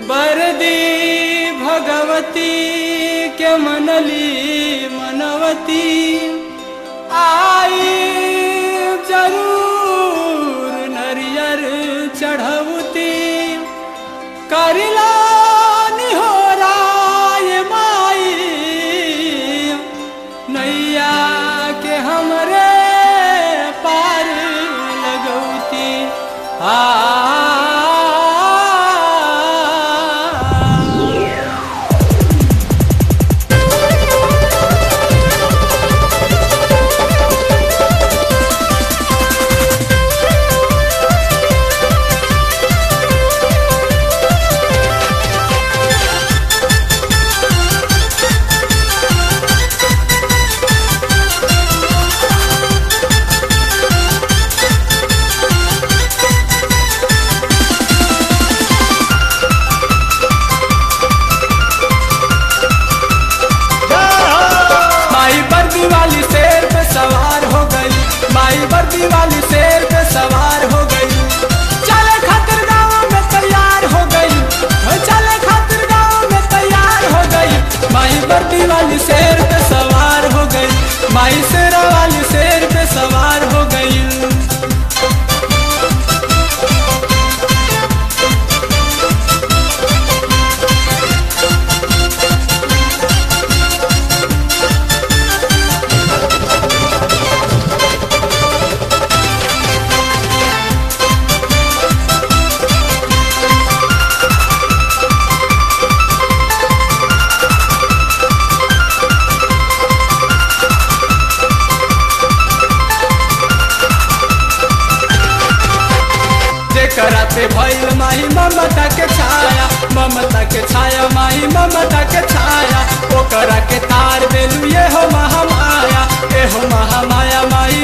बरदी भगवती के मनली मनवती आई जरूर नरियर चढ़वती करिला निहोराय माई नैया के हमरे पार लगौती आ माई वर्दी वाली शेर पे सवार हो गई माई वर्दी वाली शेर पे सवार हो गई चले खातिर गाँव में तैयार हो गई हो चले खातिर गाँव में तैयार हो गई माई वर्दी वाली शेर पे सवार हो गई माई शेरा वाली शेर पे सवार हो गई जेकरा पे भइल माही ममता के छाया ममता के छाया माही ममता के छाया ओकरा के तार बेलू ये हो महामाया ए हो महामाया माही